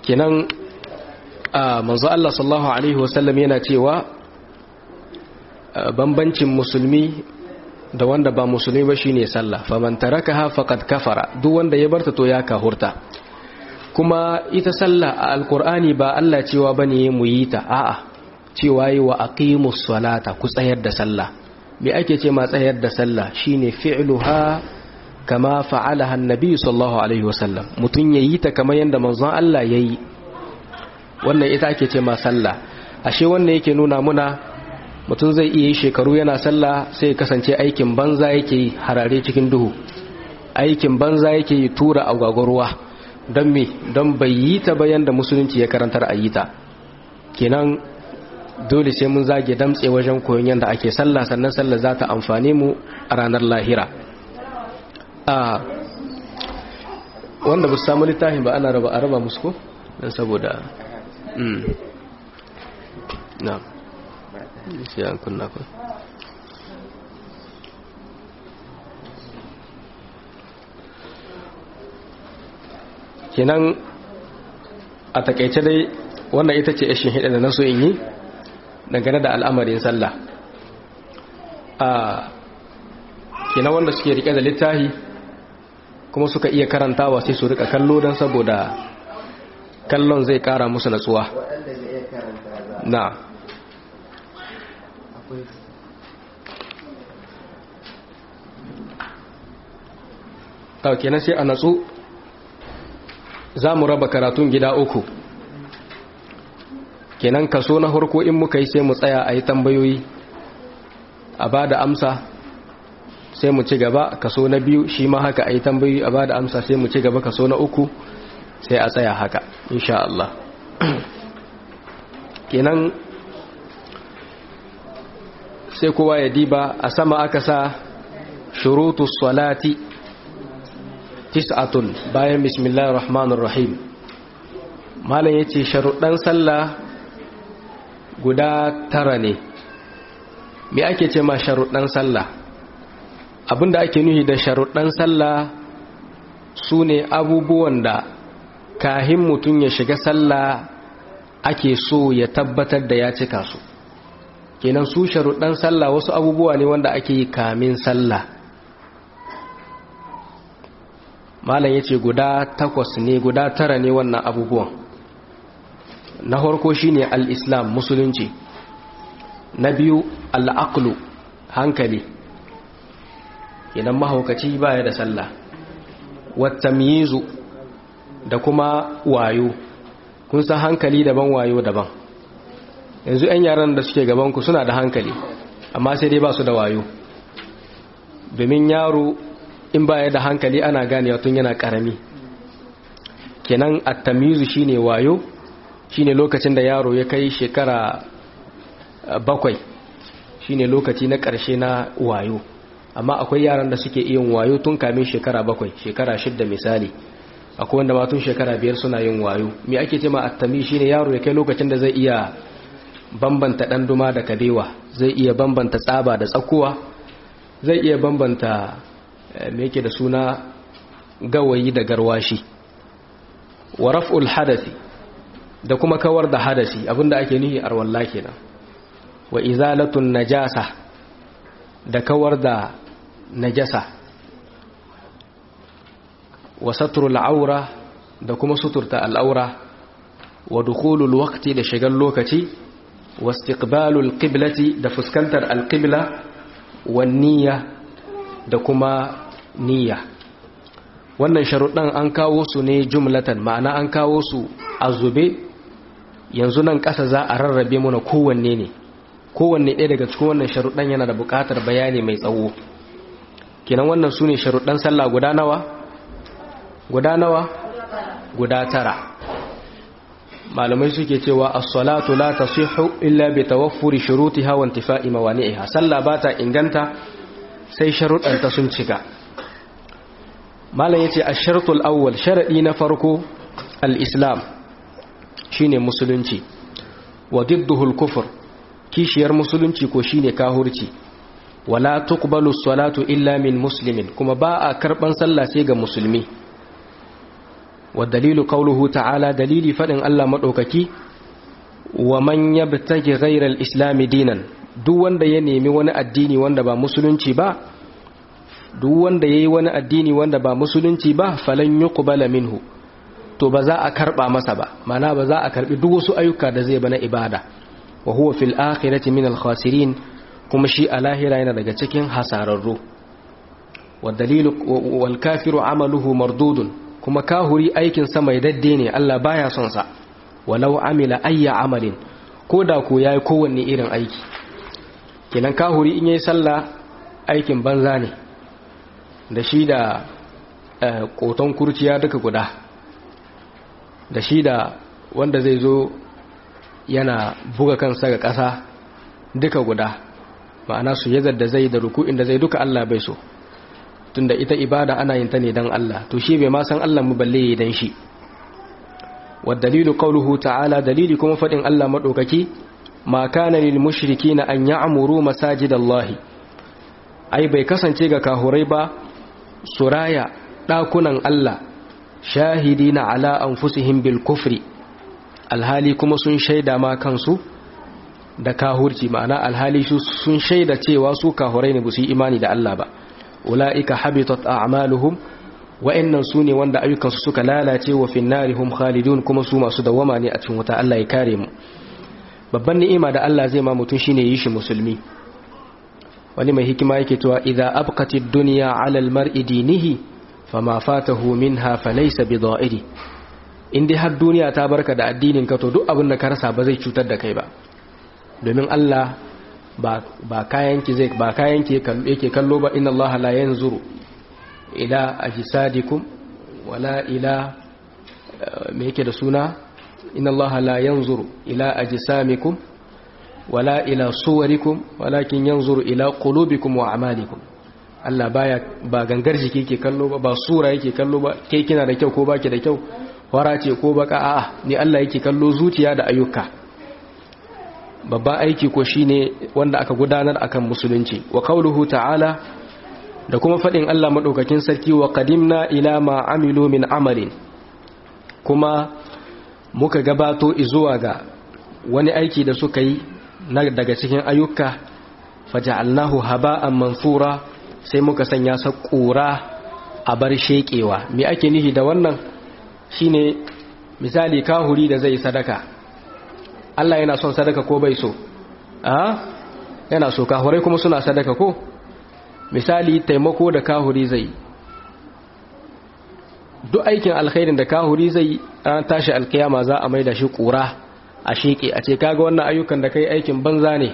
kenan a manzo Allah sallallahu alaihi wasallam yana cewa bambancin musulmi da wanda ba musulmi ba shine sallah faman tarakaha faqad kafara duk wanda ya barta to ya kahurta kuma ita sallah a alqur'ani ba Allah cewa bane mu yi ta a'a cewa yi wa aqimus salata ku tsayar da sallah me ake ce ma tsayar da sallah shine fi'luha kama fa'alaha annabi sallallahu alaihi wasallam mutun yayi ta kamar yanda manzon Allah yayi wannan ita ake ce ma sallah ashe wannan yake nuna muna mutum zai iya yi shekaru yana sallah sai kasance aikin banza yake yi harare cikin duhu aikin banza yake yi tura agwagwarwa don me don bai yi ta bayan da musulunci ya karantar a yi ta kenan dole sai mun zage damtse wajen koyon yadda ake sallah sannan sallah za ta amfane mu a ranar lahira a wanda ba su samu littafin ba ana raba a raba musu ko don saboda na sai an kunna ku kenan a takaice dai wannan ita ce ashin hida da na so in yi dangane da al'amarin sallah a kenan wanda suke rike da littahi kuma suka iya karantawa sai su rika kallo don saboda kallon zai kara musu natsuwa na ta kenan sai a natsu za mu raba karatun gida uku kenan kaso na harko in muka yi sai mu tsaya a yi tambayoyi a ba da amsa sai mu ci gaba kaso na biyu shi ma haka a yi tambayoyi a ba da amsa sai mu ci gaba kaso na uku sai a tsaya haka insha Allah kenan sai kowa ya diba a sama aka sa shurutu salati tis'atun bayan bismillahir rahmanir rahim malam yace sharuɗan sallah guda tara ne me ake ce ma sharuɗan sallah abinda ake nuhi da sharuɗan sallah su ne abubuwan da kahin mutum ya shiga sallah ake so ya tabbatar da ya cika su kenan su sharuɗan sallah wasu abubuwa ne wanda ake yi kamin sallah malam ya ce guda takwas ne guda tara ne wannan abubuwan na farko shine al-islam musulunci na biyu al-aqlu hankali idan mahaukaci baya da sallah wattamyizu da kuma wayo kun san hankali daban wayo daban yanzu 'yan yaran da suke gabanku suna da hankali amma sai dai ba su da wayo domin yaro in baya da hankali ana ganewa tun yana karami kenan attamizu shine wayo shine lokacin da yaro ya kai shekara bakwai shine lokaci na ƙarshe na wayo amma akwai yaran da suke iya wayo tun kamin shekara bakwai shekara shidda misali akwai wanda ma tun shekara biyar suna yin wayo me ake ce ma attami shine yaro ya kai lokacin da zai iya bambanta ɗan duma da kabewa zai iya bambanta tsaba da tsakuwa zai iya bambanta me yake da suna gawayi da garwashi wa raf'ul hadasi da kuma kawar da hadasi abinda ake nihi arwalla kenan wa izalatun najasa da kawar da najasa wa satrul aura da kuma suturta al'aura wa dukhulul waqti da shigar lokaci wa istiqbalul qiblati da fuskantar alqibla wa niyya da kuma niyya wannan sharuɗan an kawo su ne jumlatan ma'ana an kawo su a zube yanzu nan ƙasa za a rarrabe muna kowanne ne kowanne ɗaya daga cikin wannan sharuɗan yana da buƙatar bayani mai tsawo kenan wannan su ne sharuɗan sallah guda nawa guda nawa guda tara malamai suke cewa as-salatu la tasihhu illa bi tawaffuri shurutiha wa intifa'i mawani'iha sallah ba ta inganta sai sharuɗanta sun cika malam yace ash-shartul awwal sharadi na farko al-islam shine musulunci wa didduhu al-kufr kishiyar musulunci ko shine kahurci wala tuqbalu as-salatu illa min muslimin kuma ba a karban sallah sai ga musulmi wa dalilu qawluhu ta'ala dalili fadin Allah madaukaki wa man yabtaghi ghayra al-islam dinan duk wanda ya nemi wani addini wanda ba musulunci ba duk wanda yayi wani addini wanda ba musulunci ba falan yuqbala minhu to ba za a karba masa ba mana ba za a karbi duk wasu ayyuka da zai bana ibada wa huwa fil akhirati min al-khasirin kuma shi a lahira yana daga cikin hasararru wa dalilu wal kafiru amaluhu mardudun kuma kahuri aikin sa mai dadde ne Allah baya son sa walau amila ayya amalin ko da ko yayi kowanne irin aiki kenan kahuri in yayi sallah aikin banza ne da shi da koton kurciya duka guda da shi da wanda zai zo yana buga kansa ga ƙasa duka guda ma'ana su yazar da zai da ruku'in da zai duka Allah bai so tunda ita ibada ana yin ta ne dan Allah to shi bai ma san Allah mu balle yi dan shi wa dalilu qawluhu ta'ala dalili kuma fadin Allah madaukaki ma kana lil mushrikina an ya'muru masajidallahi ai bai kasance ga kahurai ba suraya dakunan Allah shahidina ala anfusihim bil kufri alhali kuma sun shaida ma kansu da kahurci ma'ana alhali sun shaida cewa su kahurai ne su yi imani da Allah ba ula'ika habitat a'maluhum wa'annan su ne wanda ayyukansu suka lalace wa finnarihum khalidun kuma su masu dawama ne a cikin wuta Allah ya kare mu babban ni'ima da Allah zai ma mutum shine yi shi musulmi wani mai hikima yake cewa idza abqatid dunya 'ala al-mar'i dinihi fama fatahu minha falaysa bida'iri in dai har duniya ta barka da addinin ka to duk abin da ka rasa ba zai cutar da kai ba domin Allah ba kayanki zai ba kayanki yake kallo ba inna Allah la yanzuru ila ajsadikum wala ila me yake da suna inna Allah la yanzuru ila ajsamikum wala ila suwarikum walakin yanzuru ila qulubikum wa a'malikum Allah baya ba gangar jiki yake kallo ba ba sura yake kallo ba kai kina da kyau ko baki da kyau wara ce ko baka a'a ni Allah yake kallo zuciya da ayyuka babban aiki ko shine wanda aka gudanar akan musulunci wa qauluhu ta'ala da kuma fadin Allah madaukakin sarki wa qadimna ila ma amilu min amalin kuma muka gabato zuwa ga wani aiki da suka yi na daga cikin ayyuka faja'alnahu haba'an mansura sai muka sanya sa kura a bar shekewa me ake nihi da wannan shine misali kahuri da zai sadaka Allah yana son sadaka ko bai so a yana so kahurai kuma suna sadaka ko misali taimako da kahuri zai duk aikin alkhairin da kahuri zai an tashi alkiyama za a maida shi kura a sheke a ce kaga wannan ayyukan da kai aikin banza ne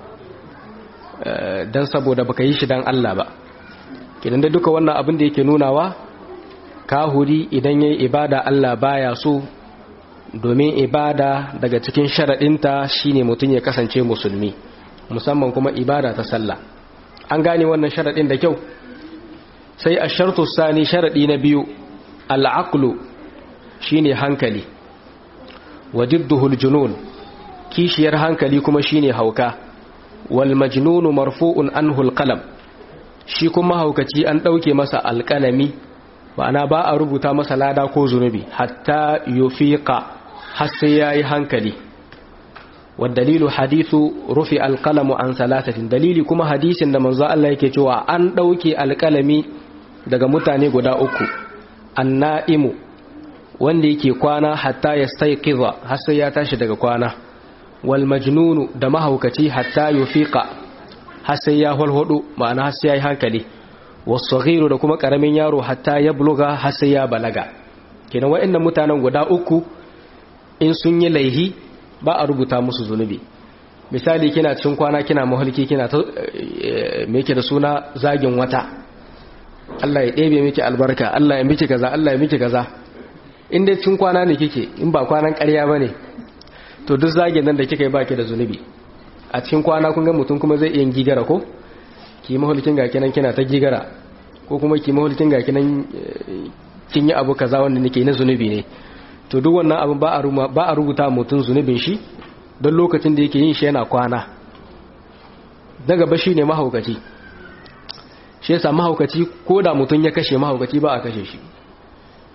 dan saboda baka yi shi dan Allah ba kidan da duka wannan abin da yake nunawa kahuri idan yayi ibada Allah baya so domin ibada daga cikin sharaɗinta shine mutum ya kasance musulmi musamman kuma ibada ta sallah an gane wannan sharaɗin da kyau sai a shartu sani sharaɗi na biyu al'aqlu shine hankali wa didduhul junun kishiyar hankali kuma shine hauka wal majnunu marfu'un anhu alqalam shi kuma haukaci an ɗauke masa alƙalami ma'ana ba a rubuta masa lada ko zunubi hatta yufiqa har sai yayi hankali dalilu hadithu rufi alqalamu an salasatin dalili kuma hadisin da manzo Allah yake cewa an dauke alqalami daga mutane guda uku annaimu wanda yake kwana hatta yastayqiza har sai ya tashi daga kwana wal majnunu da mahaukaci hatta yufiqa har sai ya hulhudu ma'ana har sai yayi hankali wasaghiru da kuma karamin yaro hatta ya buluga har sai ya balaga kenan waɗannan mutanen guda uku in sun yi laihi ba a rubuta musu zunubi misali kina cikin kwana kina mahalki kina ta me yake da suna zagin wata Allah ya ɗebe miki albarka Allah ya miki kaza Allah ya miki kaza in dai cikin kwana ne kike in ba kwanan ƙarya bane to duk zagin nan da kika yi baki da zunubi a cikin kwana kun ga mutum kuma zai iya gigara ko ki mahulkin ga kinan kina ta gigara ko kuma ki mahulkin ga kinan kin yi abu kaza wanda nake na zunubi ne to duk wannan abin ba a rubuta mutum zunubin shi don lokacin da yake yin shi yana kwana daga ba shi ne mahaukaci shi yasa mahaukaci ko da mutum ya kashe mahaukaci ba a kashe shi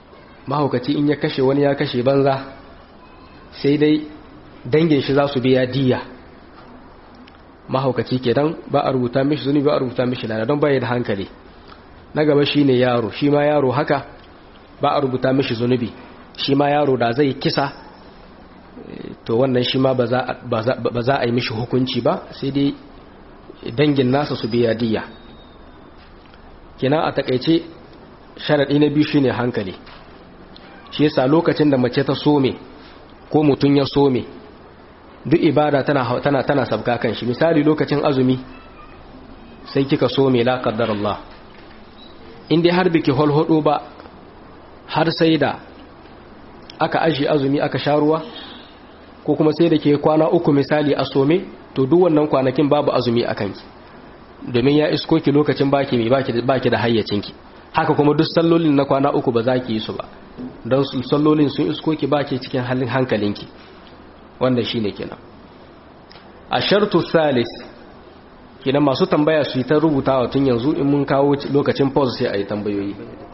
mahaukaci in ya kashe wani ya kashe banza sai dai dangin shi za su biya diya mahaukaci kenan ba a rubuta mishi zuni ba a rubuta mishi lada don baya da hankali na gaba shine yaro shi ma yaro haka ba a rubuta mishi zunubi shi ma yaro da zai kisa to wannan shi ma ba za a yi mishi hukunci ba sai dai dangin nasa su biya diya kenan a takaice sharaɗi na biyu shine hankali shi yasa lokacin da mace ta some ko mutum ya some duk ibada tana tana tana sabka kan shi misali lokacin azumi sai kika some la qaddar Allah in dai har biki holhodo ba har sai da aka aji azumi aka sha ruwa ko kuma sai da ke kwana uku misali a some to duk wannan kwanakin babu azumi a kanki domin ya isko ki lokacin baki mai baki da hayyacinki haka kuma duk sallolin na kwana uku ba za ki yi su ba don sallolin sun isko ki baki cikin halin hankalinki wanda shi ne kenan a shartu salis kenan masu tambaya su yi ta rubutawa tun yanzu in mun kawo lokacin pause sai a yi tambayoyi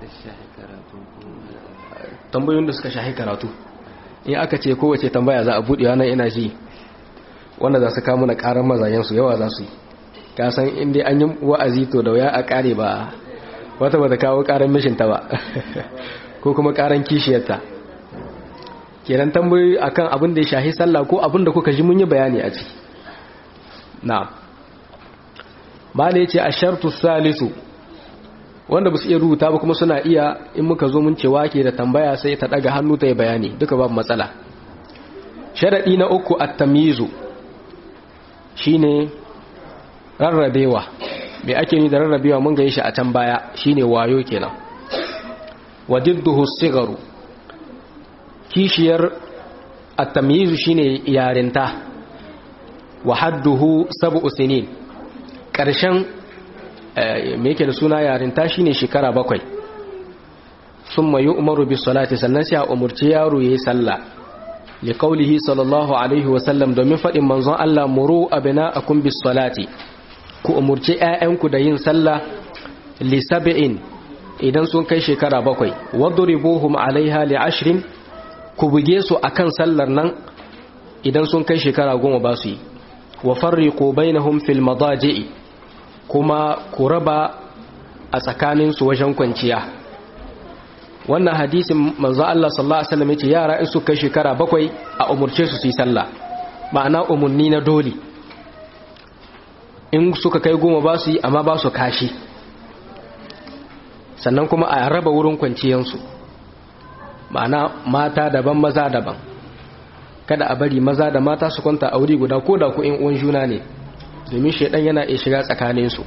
tambayoyin da suka shahi karatu in aka ce kowace tambaya za a buɗe nan ina ji wanda za su kamo na ƙarar mazayensu yawa za su yi kasan inda an yi wa'azi to da wuya a ƙare ba wata ba ta kawo ƙarar mishinta ba ko kuma ƙarar kishiyarta kenan tambayoyi akan abin da ya shahi sallah ko abin da kuka ji mun yi bayani a ciki na mala ya ce a shartu salisu wanda ba su iya rubuta ba kuma suna iya in muka zo mun cewa ke da tambaya sai ta daga hannu ta yi bayani duka babu matsala sharaɗi na uku a tamizu shine rarrabewa mai ake ni da rarrabewa mun ga shi a can baya shine wayo kenan wa didduhu sigaru kishiyar at-tamyizu shine yarinta wa hadduhu sab'u sinin karshen me yake da suna yarinta shine shekara bakwai thumma yu'maru bis salati sannan sai a umurci yaro yayi sallah li qawlihi sallallahu alaihi wa sallam domin fadin manzon Allah muru abna'akum bis salati ku umurci ƴaƴanku da yin sallah li sab'in idan sun kai shekara bakwai wadribuhum alaiha li ashrin ku buge su akan sallar nan idan sun kai shekara goma ba su yi wa farriqu bainahum fil madaji'i kuma ku raba a tsakanin su wajen kwanciya wannan hadisin manzo Allah sallallahu alaihi wasallam yace yara in su kai shekara bakwai a umurce su su yi sallah ma'ana umunni na dole in suka kai goma ba su yi amma ba su kashi sannan kuma a raba wurin kwanciyansu ma'ana mata daban maza daban kada a bari maza da mata su kwanta a wuri guda ko da ku in uwan juna ne domin shaidan yana iya shiga tsakaninsu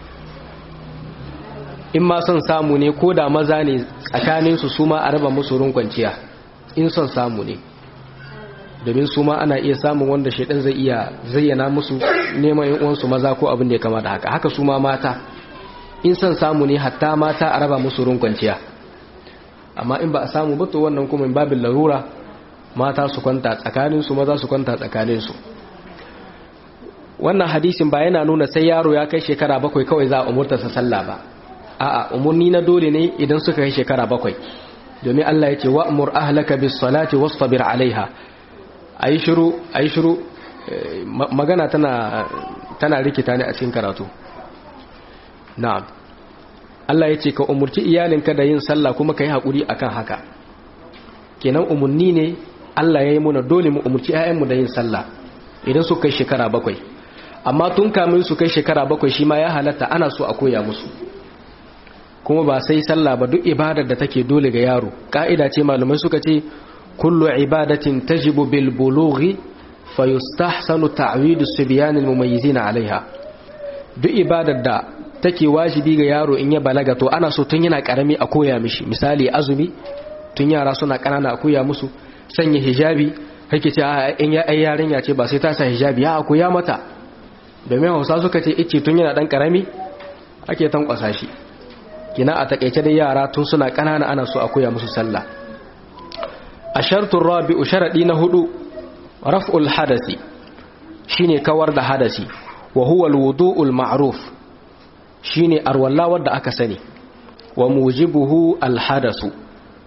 in ma son samu ne ko da maza ne tsakaninsu su ma a raba musu wurin kwanciya in son samu ne domin su ma ana iya samun wanda shaidan zai iya zayyana musu neman yin uwansu maza ko abin da ya kama da haka haka su ma mata in son samu ne hatta mata a raba musu wurin kwanciya amma in ba a samu ba to wannan kuma in babin larura mata su kwanta tsakaninsu maza su kwanta tsakaninsu wannan hadisin ba yana nuna sai yaro ya kai shekara bakwai kawai za a umurtarsa sallah ba a'a umurni na dole ne idan suka kai shekara bakwai domin Allah ya ce wa'mur ahlaka bis salati wastabir alaiha ayi shiru ayi shiru magana tana tana rikita ne a cikin karatu na'am Allah ya ce ka umurci iyalinka da yin sallah kuma ka yi haƙuri akan haka kenan umarni ne Allah ya yi muna dole mu umurci 'ya'yanmu da yin sallah idan su kai shekara bakwai amma tun kamin su kai shekara bakwai shi ma ya halatta ana so a koya musu kuma ba sai sallah ba duk ibadar da take dole ga yaro ka'ida ce malamai suka ce kullu ibadatin tajibu bil bulughi fa yustahsanu ta'widu sibyan al mumayyizina alaiha duk ibadar da take wajibi ga yaro in ya balaga to ana so tun yana karami a koya mishi misali azumi tun yara suna kanana a koya musu sanya hijabi kake ce in ya ai yarinya ce ba sai ta sa hijabi ya koya mata domin Hausa suka ce ice tun yana dan karami ake tankwasa shi kina a takeice dai yara tun suna kanana ana so a koya musu sallah a shartun rabi'u sharadi na hudu raf'ul hadasi shine kawar da hadasi wa huwa alwudu'ul ma'ruf shine arwalla wadda aka sani wa mujibuhu alhadasu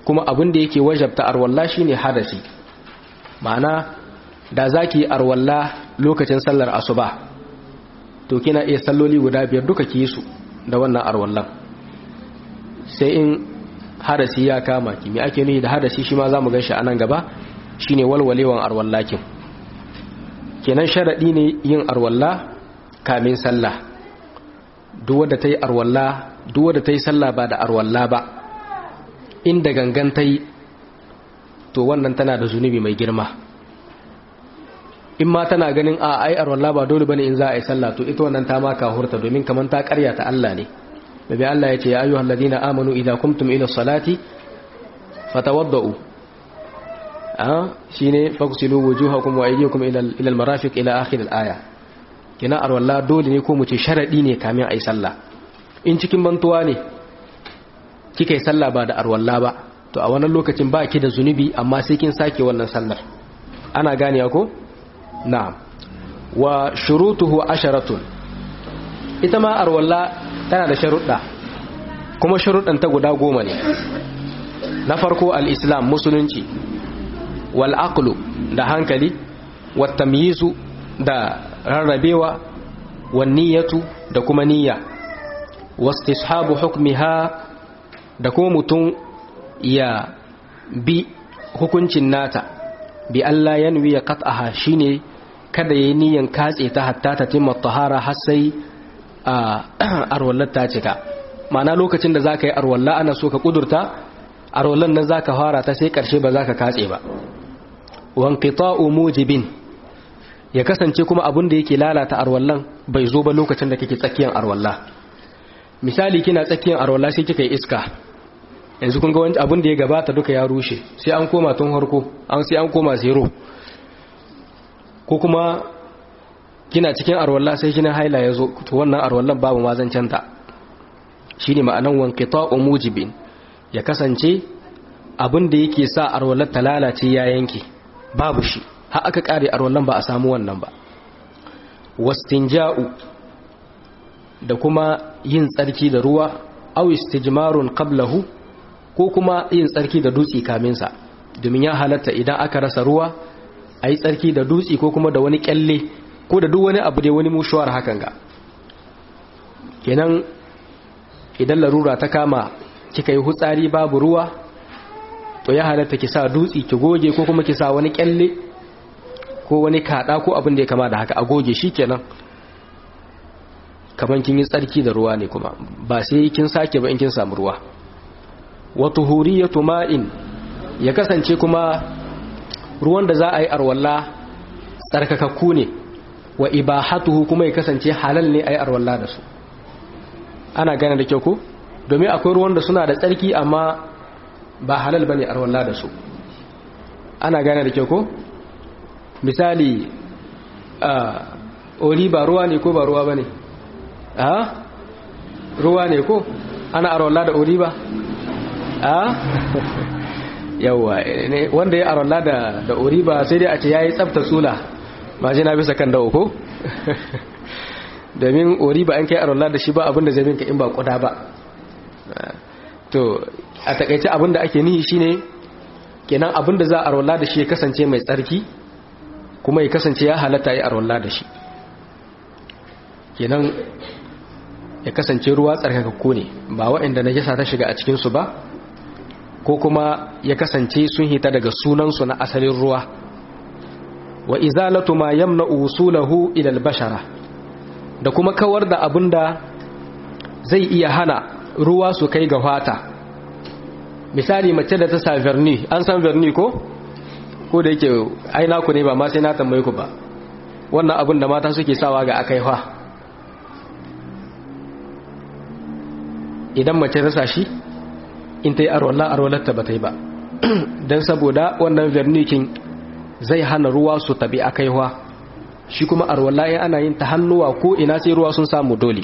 kuma abin da yake wajabta arwalla shine hadasi ma'ana da zaki arwalla lokacin sallar asuba to kina iya salloli guda biyar duka ki su da wannan arwallan sai in hadasi ya kama ki me ake nufi da hadasi shi ma zamu ganshi anan gaba shine walwalewan arwallakin kenan sharadi ne yin arwalla kamin sallah duk wanda tayi arwalla duk wanda tayi sallah ba da arwalla ba inda gangan tayi to wannan tana da zunubi mai girma in ma tana ganin a ai arwalla ba dole bane in za a yi sallah to ita wannan ta maka hurta domin kaman ta karya ta Allah ne nabi Allah ya ce ya ayyuhal ladina amanu idza kumtum ila salati fatawaddau ah shine fagsilu wujuhakum wa aydiyakum ila ila almarafiq ila akhir alaya kina arwalla dole ne ko mu ce sharadi ne kamin ai sallah in cikin bantuwa ne kika yi sallah ba da arwalla ba to a wannan lokacin ba ki da zunubi amma sai kin sake wannan sallar ana gane ko na'am wa shurutuhu asharatun ita ma arwalla tana da sharuɗa kuma sharuɗan ta guda goma ne na farko al-islam musulunci wal aqlu da hankali wat tamyizu da rarrabewa wan niyyatu da kuma niyya wastishabu hukmiha da kuma mutum ya bi hukuncin nata bi Allah yanwi ya qat'aha shine kada yayi niyan katse ta hatta ta timma tahara har sai arwallar ta cika ma'ana lokacin da zaka yi arwalla ana so ka kudurta arwallan nan zaka fara ta sai karshe ba zaka katse ba wanqita'u mujibin ya kasance kuma abin da yake lalata arwallan bai zo ba lokacin da kake tsakiyar arwalla misali kina tsakiyar arwalla sai kika yi iska yanzu kun ga wani abin da ya gabata duka ya rushe sai an koma tun harko an sai an koma zero ko kuma kina cikin arwalla sai kina haila ya zo to wannan arwallan babu mazancanta shi ne ma'anan wanqita'u mujibin ya kasance abin da yake sa arwallar ta lalace ya yanke babu shi har aka kare arwallan ba a samu wannan ba wastinja'u da kuma yin tsarki da ruwa aw istijmarun qablahu ko kuma yin tsarki da dutse kaminsa domin ya halatta idan aka rasa ruwa a yi tsarki da dutse ko kuma da wani kyalle ko da duk wani abu da wani mushuwar hakan ga kenan idan larura ta kama kika yi hutsari babu ruwa to ya halatta ki sa dutse ki goge ko kuma ki sa wani kyalle ko wani kada ko abin da ya kama da haka a goge shi kenan kaman kin yi tsarki da ruwa ne kuma ba sai kin sake ba in kin samu ruwa wa tuhuriyatu ma'in ya kasance kuma ruwan da za a yi arwalla tsarkakakku ne wa ibahatuhu kuma ya kasance halal ne a yi arwalla da su ana gane da kyau ko domin akwai ruwan da suna da tsarki amma ba halal bane arwalla da su ana gane da kyau ko misali oli ba ruwa ne ko ba ruwa bane a ruwa ne ko ana arwalla da oli ba a yawa wanda ya arola da da oriba sai dai a ce yayi tsafta sula ba ji na bisa kan dawo ko domin oriba an kai arola da shi ba abinda zai minka in ba kuda ba to a takaice abinda ake nihi shine kenan abinda za a arola da shi ya kasance mai tsarki kuma ya kasance ya halatta ya arola da shi kenan ya kasance ruwa tsarkakakku ne ba waɗanda na jasa ta shiga a cikinsu ba ko kuma ya kasance sun hita daga sunansu na asalin ruwa wa izalatu ma yamna usulahu ila albashara da kuma kawar da abinda zai iya hana ruwa su kai ga fata misali mace da ta sa verni an san verni ko ko da yake aina ku ne ba ma sai na tambaye ku ba wannan abin da mata suke sawa ga akai fa idan mace ta sa shi in ta yi arwallah arwallarta ba ta yi ba don saboda wannan vernikin zai hana ruwa su tabi a kaiwa shi kuma arwallah ya ana yin ta hannuwa ko ina sai ruwa sun samu dole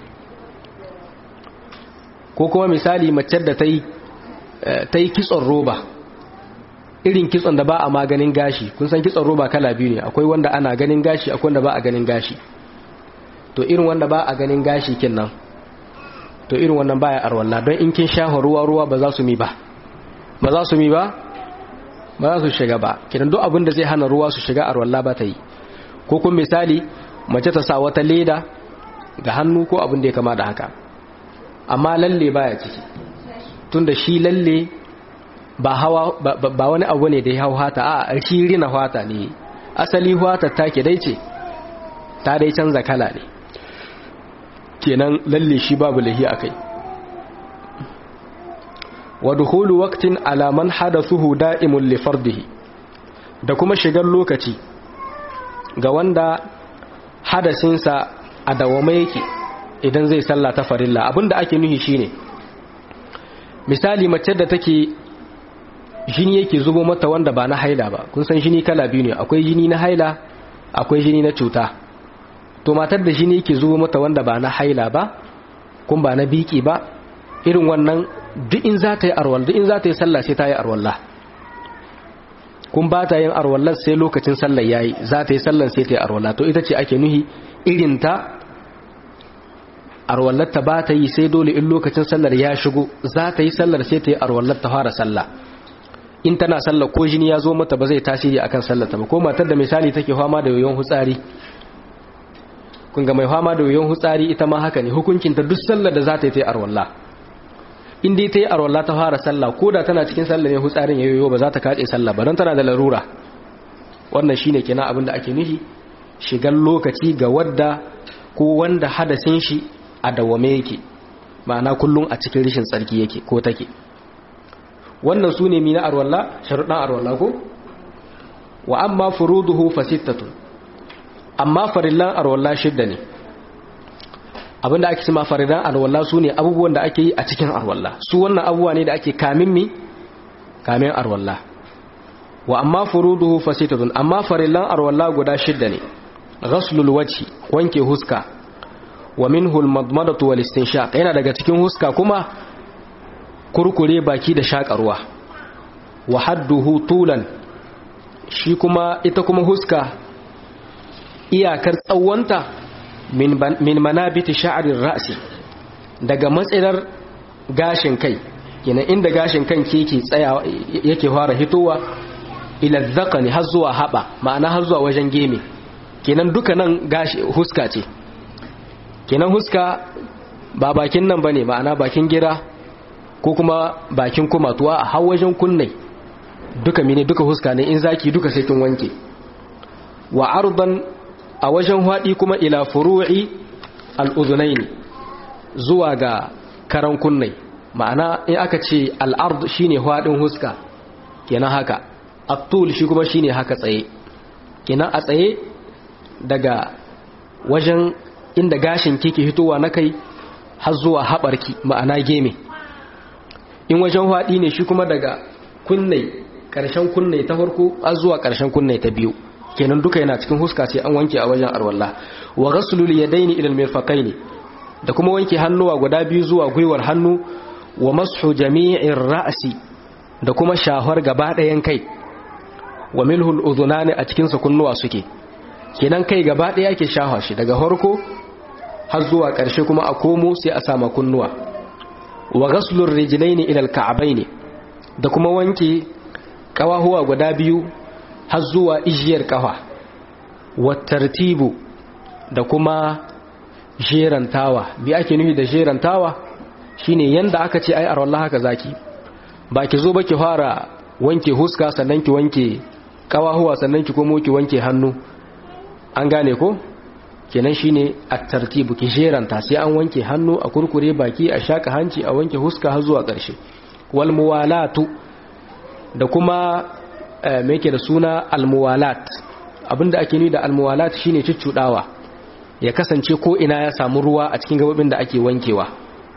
ko kuma misali mace da ta yi kitson roba irin kitson da ba a maganin gashi kun san kitson roba kala biyu ne akwai wanda ana ganin gashi akwai wanda ba a ganin gashi to irin wanda ba a ganin gashi kin nan to irin wannan baya arwalla don in kin shafa ruwa ruwa ba za su mi ba ba za su mi ba ba za su shiga ba kidan duk abin da zai hana ruwa su shiga arwalla ba ta yi ko kuma misali mace ta sa wata leda ga hannu ko abin da ya kama da haka amma lalle baya ciki tunda shi lalle ba hawa ba wani abu ne da ya hau hata a shi rina hata ne asali hata take dai ce ta dai canza kala ne kenan lalle shi babu lahi akai wa dukhulu waqtin ala man hadathuhu da'imun li fardihi da kuma shigar lokaci ga wanda hadasinsa a dawama yake idan zai salla ta farilla abinda ake nuhi shine misali mace da take jini yake zubo mata wanda ba na haila ba kun san jini kala biyu ne akwai jini na haila akwai jini na cuta to matar da jini yake zubo mata wanda ba na haila ba kun ba na biki ba irin wannan duk in za ta yi arwal duk in za ta yi sallah sai ta yi arwalla kun ba ta yin arwallar sai lokacin sallar yayi za ta yi sallar sai ta yi arwalla to ita ce ake nuhi irin ta arwallar ta ba ta yi sai dole in lokacin sallar ya shigo za ta yi sallar sai ta yi arwallar ta fara sallah in tana sallar ko jini ya zo mata ba zai tasiri akan sallar ta ba ko matar da misali take fama da yoyon hutsari kun ga mai fama da yoyon hutsari ita ma haka ne hukuncin ta duk sallar da za ta yi ta yi arwalla in dai ta yi arwalla ta fara sallah ko da tana cikin sallar ne hutsarin ya yoyo ba za ta kace sallah ba don tana da larura wannan shine kenan abin da ake nufi shigar lokaci ga wadda ko wanda hadasin shi a dawame yake ma'ana kullum a cikin rishin tsarki yake ko take wannan su ne mina arwalla sharuɗan arwalla ko wa amma furuduhu fasittatun amma farillan arwalla shidda ne abinda ake cima farillan arwalla su ne abubuwan da ake yi a cikin arwalla su wannan abubuwa ne da ake kamin mi kamin arwalla wa amma furuduhu fasittatun amma farillan arwalla guda shidda ne ghaslul wajhi wanke huska wa minhu al-madmadatu wal istinshaq yana daga cikin huska kuma kurkure baki da shakarwa wa hadduhu tulan shi kuma ita kuma huska iyakar tsawonta min, min manabiti sha'arir ra'si daga matsirar gashin kai kenan inda gashin kan ke tsaya yake fara hitowa ila zakani har zuwa haba ma'ana har zuwa wajen geme kenan duka nan gashi huska ce kenan huska ba bakin nan bane ma'ana bakin gira ko kuma bakin kumatuwa a har wajen kunne duka mine duka huska ne in zaki duka sai kin wanke wa ardan a wajen hwadi kuma ila furu'i al-udhunayn zuwa ga karan kunne ma'ana in aka ce al-ard shine hwadin huska kenan haka at-tul shi kuma shine haka tsaye kenan a tsaye daga wajen inda gashin kike hitowa na kai har zuwa haɓarki ma'ana geme in wajen haɗi ne shi kuma daga kunne ƙarshen kunne ta farko har zuwa ƙarshen kunne ta biyu kenan duka yana cikin huska ce an wanke a wajen arwallah wa ghaslul yadaini ila al-mirfaqaini da kuma wanke hannuwa guda biyu zuwa gwiwar hannu wa mashu jami'ir ra'si da kuma shahar gaba ɗayan kai wa milhul udhunani a cikin sa kunnuwa suke kenan kai gaba ɗaya ke shafa shi daga farko har zuwa ƙarshe kuma a komo sai a sama kunnuwa wa ghaslur rijlaini ila al-ka'baini da kuma wanke kawahuwa guda biyu har zuwa ijiyar kafa wa tartibu da kuma jerantawa bi ake nufi da jerantawa shine yanda aka ce ai arwallah haka zaki ba ki zo ba ki fara wanke huska sannan ki wanke kawahuwa sannan ki komo ki wanke hannu an gane ko kenan shine at-tartibu ki jeranta sai an wanke hannu a kurkure baki a shaka hanci a wanke huska har zuwa ƙarshe wal muwalatu da kuma me yake da suna al muwalat abinda ake nuni da al muwalat shine cuccudawa ya kasance ko ina ya samu ruwa a cikin gabobin da ake wankewa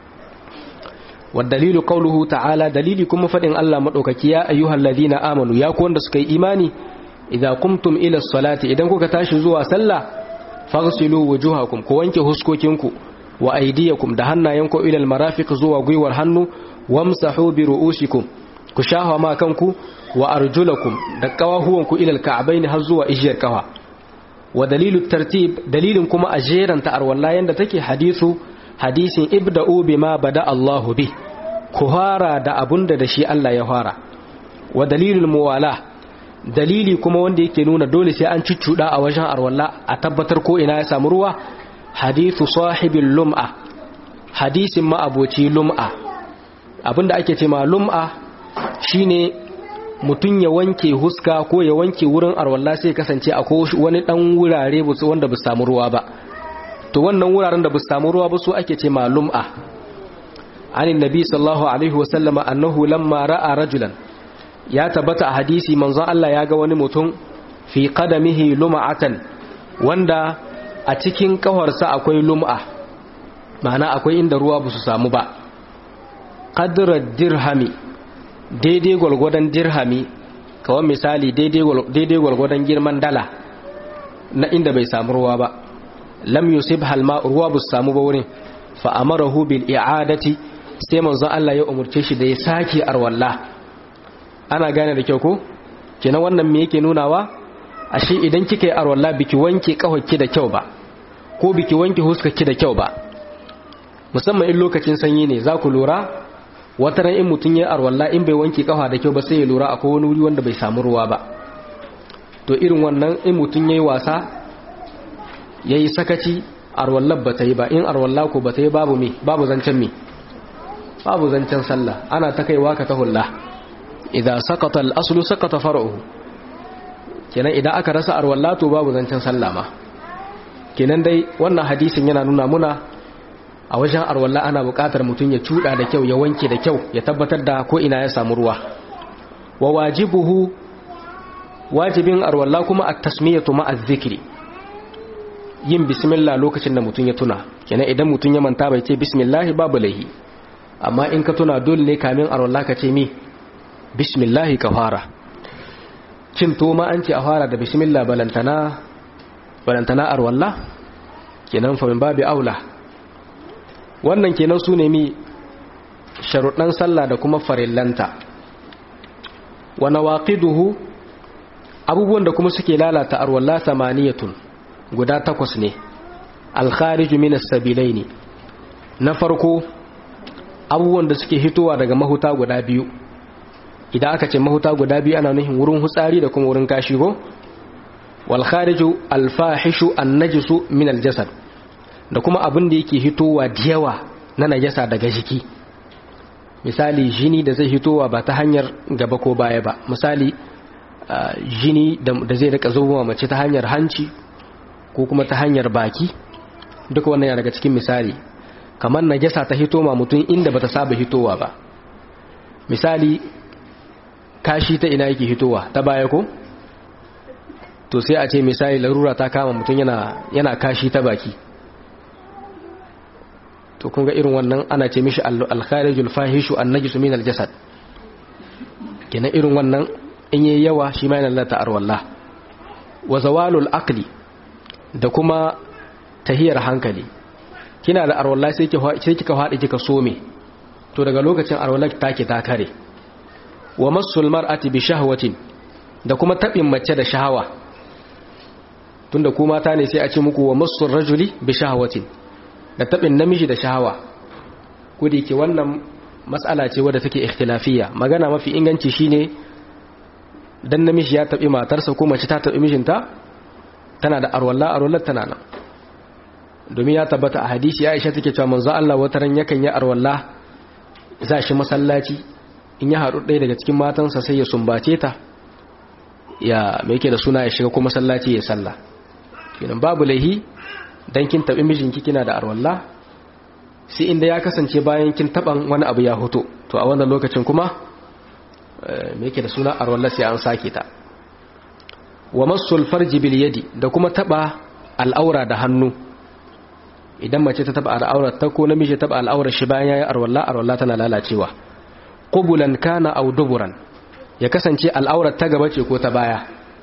dalilu qauluhu ta'ala dalili kuma fadin Allah madaukaki ya ayyuhal ladina amanu ya ku wanda suka yi imani idza qumtum ila salati idan kuka tashi zuwa sallah faghsilu wujuhakum ku wanke huskokinku wa aydiyakum da hannayenku ila almarafiq zuwa gwiwar hannu wamsahu bi ru'usikum ku shafa ma kanku wa arjulakum da kawahuwanku ila alka'bayn har zuwa ijiyar kafa wa dalilu tartib dalilin kuma a jeranta arwalla yanda take hadisu hadisin ibda'u bima bada Allahu bi ku fara da abunda da shi Allah ya fara wa dalilul muwala dalili kuma wanda yake nuna dole sai an cuccuda a wajen arwalla a tabbatar ko ina ya samu ruwa hadithu sahibil lum'a hadisin ma'aboci lum'a abinda ake ce ma lum'a shine mutum ya wanke huska ko ya wanke wurin arwalla sai kasance akwai wani dan wurare wanda ba samu ruwa ba to wannan wuraren da ba samu ruwa ba su ake ce ma lum'a عن النبي صلى الله عليه وسلم أنه لما رأى رجلا ya tabbata a hadisi manzon Allah ya ga wani mutum fi qadamihi lum'atan wanda a cikin kawarsa akwai lum'a ma'ana akwai inda ruwa ba su samu ba qadra dirhami daidai gwalgwadon dirhami kawai misali daidai gwalgwadon girman dala na inda bai samu ruwa ba lam yusib halma ruwa ba su samu ba wurin fa amarahu bil i'adati sai manzon Allah ya umurce shi da ya sake arwalla ana gane da kyau ko kenan wannan me yake nunawa ashe idan kika yi arwalla biki wanke kahonki da kyau ba ko biki wanke huskarki da kyau ba musamman in lokacin sanyi ne za ku lura wata ran in mutum ya arwalla in bai wanke kafa da kyau ba sai ya lura akwai wani wuri wanda bai samu ruwa ba to irin wannan in mutum yayi wasa yayi sakaci arwallar ba ta yi ba in arwalla ko ba ta yi babu me babu zancen me babu zancen sallah ana ta kaiwa ka ta hulla idza saqata al-aslu saqata far'uhu kenan idan aka rasa arwalla to babu zancen sallah ma kenan dai wannan hadisin yana nuna muna a wajen arwalla ana buƙatar mutum ya cuda da kyau ya wanke da kyau ya tabbatar da ko ina ya samu ruwa wa wajibuhu wajibin arwalla kuma at-tasmiyatu ma'a dhikri yin bismillah lokacin da mutum ya tuna kenan idan mutum ya manta bai ce bismillah babu laihi amma in ka tuna dole ne kamin arwalla ka ce mi bismillah ka fara cin to ma an ce a fara da bismillah balantana balantana arwalla kenan fa min babi aula wannan kenan su ne mi sharuɗan sallah da kuma farillanta wa nawaqiduhu abubuwan da kuma suke lalata arwalla samaniyatun guda takwas ne alkhariju minas sabilaini na farko abubuwan da suke hitowa daga mahuta guda biyu idan aka ce mahuta guda biyu ana nufin wurin hutsari da kuma wurin kashi ko wal khariju al fahishu an najisu min al jasad da kuma abin da yake hitowa da yawa na najasa daga jiki misali jini da zai hitowa ba ta hanyar gaba ko baya ba misali jini da zai rika zuwa mace ta hanyar hanci ko kuma ta hanyar baki duka wannan yana daga cikin misali kamar najasa ta hito ma mutum inda bata saba hitowa ba misali kashi ta ina yake hitowa ta baya ko to sai a ce misali larura ta kama mutum yana yana kashi ta baki to kun ga irin wannan ana ce mishi al-kharijul fahishu an-najisu min al-jasad kenan irin wannan in yayi yawa shi ma yana lalata arwallah wa zawalul aqli da kuma tahiyar hankali kina da arwallah sai kika faɗi kika some to daga lokacin arwallah take ta kare wa masul mar'ati bi shahwatin da kuma tabin mace da shahawa tunda ku mata ne sai a ce muku wa masul rajuli bi shahwatin da tabin namiji da shahawa ko da yake wannan mas'ala ce wadda take ikhtilafiyya magana mafi inganci shine dan namiji ya tabi matarsa ko mace ta tabi mijinta tana da arwalla arwallar tana nan domin ya tabbata a hadisi Aisha take cewa manzo Allah wata ran yakan yi arwalla za shi masallaci in ya haɗu ɗaya daga cikin matansa sai ya sumbace ta ya me yake da suna ya shiga ko masallaci ya salla kenan babu laihi dan kin tabi mijinki kina da arwalla sai inda ya kasance bayan kin taban wani abu ya hoto to a wannan lokacin kuma me yake da suna arwalla sai an sake ta wa masul farji bil yadi da kuma taba al'aura da hannu idan mace ta taba al'aurar ta ko namiji ta taba al'aurar shi bayan yayi arwalla arwalla tana lalacewa qubulan kana aw duburan ya kasance al'aurar ta gaba ce ko ta baya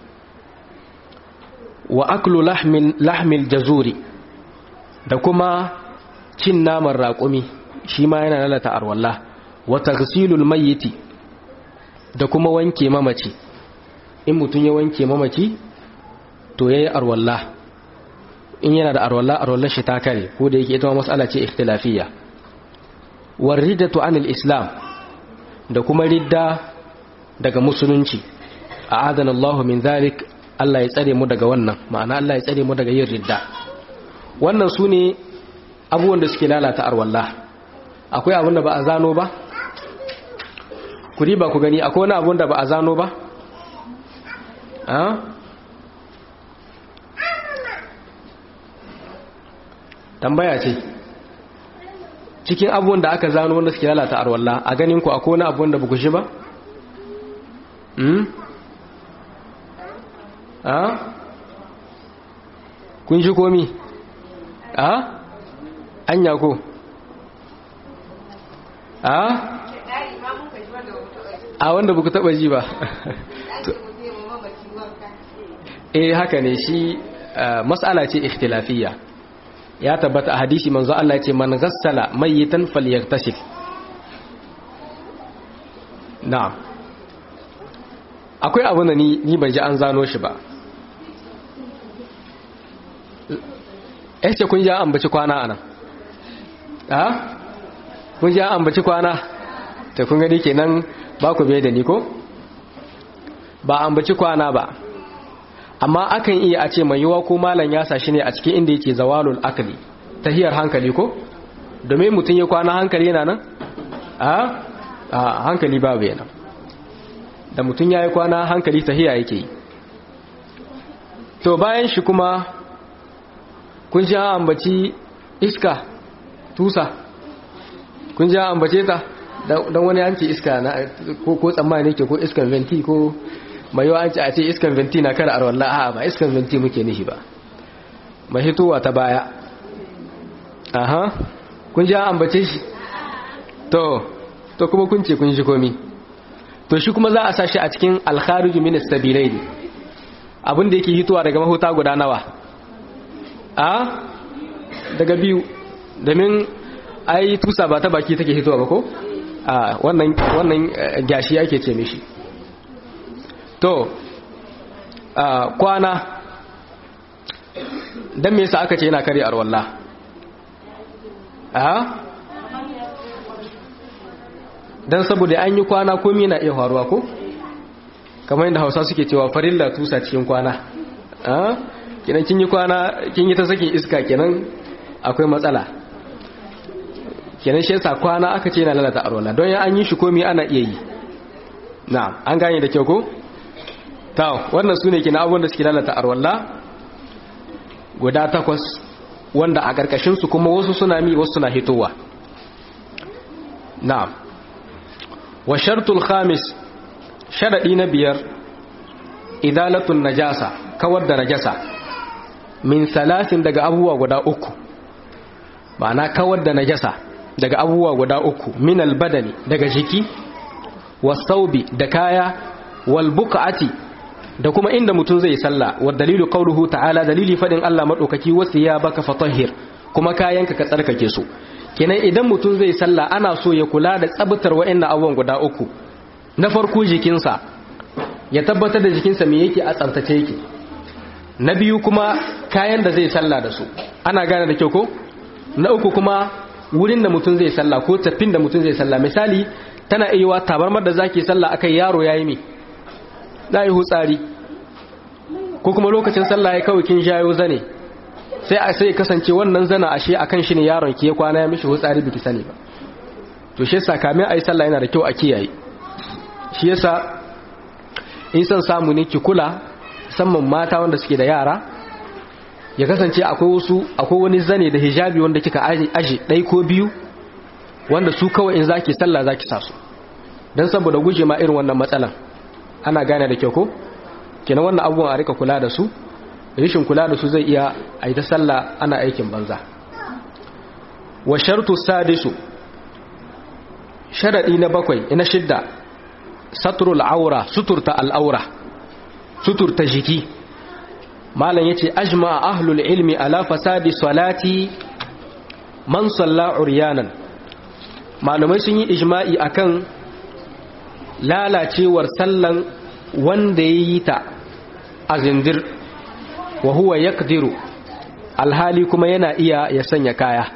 wa aklu lahmin lahmil jazuri da kuma cin naman raƙumi shi ma yana lalata arwalla wa taghsilul mayyiti da kuma wanke mamaci in mutum ya wanke mamaci to yayi arwalla in yana da arwalla arwallar shi ta kare ko da yake ita ma mas'ala ce ikhtilafiyya war riddatu anil islam da kuma ridda daga musulunci a adana Allah min zalik Allah ya tsare mu daga wannan ma'ana Allah ya tsare mu daga yin ridda wannan su ne abubuwan da suke lalata arwallah akwai abin da ba a zano ba ku riba ku gani akwai wani abin da ba a zano ba tambaya ce cikin abubuwan da aka zano wanda suke lalata arwalla a ganin ku akwai wani abubuwan da ba ku shi ba? a? kun shi komi? a? anya ko? a? a wanda ba ku taba ji ba eh haka ne shi mas'ala ce ikhtilafiyya ya tabbata a hadisi manzo Allah ce man ghassala mayyitan falyagtasil na'am akwai abu da ni ni ban ji an zano shi ba eh ce kun ji an ambaci kwana anan ha kun ji an ambaci kwana to kun gani kenan ba ku bai da ni ko ba ambaci kwana ba amma akan iya a ce mai yiwa ko malam ya sashi ne a cikin inda yake zawalul akali tahiyar hankali ko domin mutum ya kwana hankali yana nan a hankali babu yana da mutum ya yi kwana hankali tahiya yake yi to bayan shi kuma kun ji an ambaci iska tusa kun ji an ambace ta don wani an ce iska na ko tsammani ke ko iskan venti ko mai yawa an ce a ce iskan venti na kada arwallah a ba iskan venti muke nishi ba mai hitowa ta baya aha kun ji an ambace shi to to kuma kun ce kun shi komi to shi kuma za a sa shi a cikin alkhariju min as-sabilai ne abin da yake hitowa daga mahuta guda nawa a daga biyu domin ai tusa ba ta baki take hitowa ba ko a wannan wannan gashi ake ce mishi to kwana dan me yasa aka ce yana kare arwalla a dan saboda an yi kwana komai na iya faruwa ko kamar yadda Hausa suke cewa farilla tusa cikin kwana a kenan kin yi kwana kin yi ta sakin iska kenan akwai matsala kenan shi yasa kwana aka ce yana lalata arwalla don ya an yi shi komai ana iya yi na an gane da kyau ko ta wannan su ne kina abubuwan da suke lalata arwalla guda takwas wanda a ƙarƙashinsu kuma wasu suna mi wasu suna hitowa na wa shartul khamis sharaɗi na biyar idalatun najasa kawar da najasa min salasin daga abubuwa guda uku ma'ana kawar da najasa daga abubuwa guda uku min albadani daga jiki wasaubi da kaya wal buqati da kuma inda mutum zai sallah wa dalilu qawluhu ta'ala dalili fadin Allah madaukaki wasu ya baka fatahhir kuma kayanka ka tsarkake su kenan idan mutum zai sallah ana so ya kula da tsabtar wa'annan abubuwan guda uku na farko jikinsa ya tabbatar da jikinsa me yake a tsaftace yake na biyu kuma kayan da zai sallah da su ana gane da kyau ko na uku kuma wurin da mutum zai sallah ko tafin da mutum zai sallah misali tana iya tabarmar da zaki sallah akai yaro yayi me na yi hutsari ko kuma lokacin sallah ya kawai kin shayo zane sai a sai kasance wannan zana ashe akan shi ne yaron ki ya kwana ya mishi hutsari biki sani ba to shi yasa kamin ayi sallah yana da kyau a kiyaye shi yasa in san samu ne ki kula musamman mata wanda suke da yara ya kasance akwai wasu akwai wani zane da hijabi wanda kika aje ɗai ko biyu wanda su kawai in zaki sallah zaki sa su dan saboda guje ma irin wannan matsalan ana gane da kyau ko kenan wannan abubuwan a rika kula da su rishin kula da su zai iya a yi ta sallah ana aikin banza wa shartu sadisu sharadi na bakwai ina shidda satrul aura suturta al'aura suturta jiki malam yace ajma ahlul ilmi ala fasadi salati man salla uryanan malamai sun yi ijma'i akan lalacewar sallan wanda ya yi ta a zindir wa huwa yakdiru alhali kuma yana iya ya sanya kaya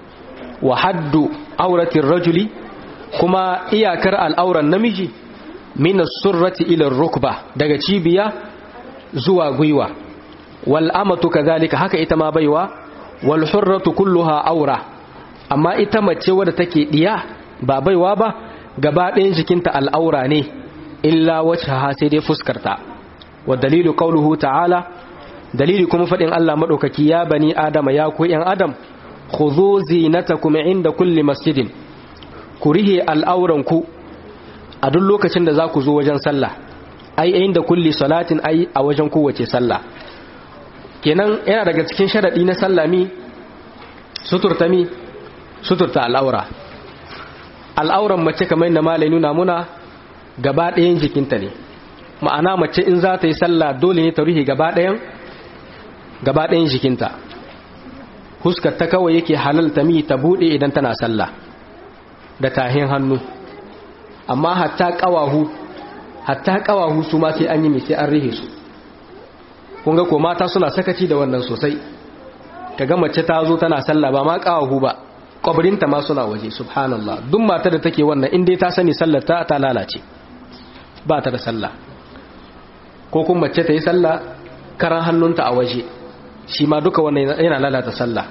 wa haddu auratin rajuli kuma iyakar al'auran namiji min as-surrati ila ar-rukba daga cibiya zuwa gwiwa wal amatu kadhalika haka ita ma baiwa wal hurratu kulluha aura amma ita mace wadda take diya ba baiwa ba gaba ɗayan jikinta al'aura ne illa wacce ha sai dai fuskarta wa dalilu qauluhu ta'ala dalili kuma faɗin Allah maɗaukaki ya bani adama ya ku ‘yan adam khudhu zinatakum inda kulli masjidin ku rihe al'auranku a duk lokacin da za ku zo wajen sallah ai inda kulli salatin ai a wajen kowace sallah kenan yana daga cikin sharaɗi na sallah mi suturta mi suturta al'aura al'auran mace kamar yadda malai nuna muna gaba ɗayan jikinta ne ma'ana mace in za ta yi sallah dole ne ta rufe gaba ɗayan gaba ɗayan jikinta huskar ta kawai yake halalta mi ta buɗe idan tana sallah da tahin hannu amma hatta ƙawahu hatta ƙawahu su ma sai an yi mai sai an rihe su kun ga ko mata suna sakaci da wannan sosai kaga mace ta zo tana sallah ba ma ƙawahu ba kwabrinta ma suna waje subhanallah duk mata da take wannan in dai ta sani sallar ta ta lalace ba ta da sallah ko kuma mace ta yi sallah karan hannunta a waje shi ma duka wannan yana lalata sallah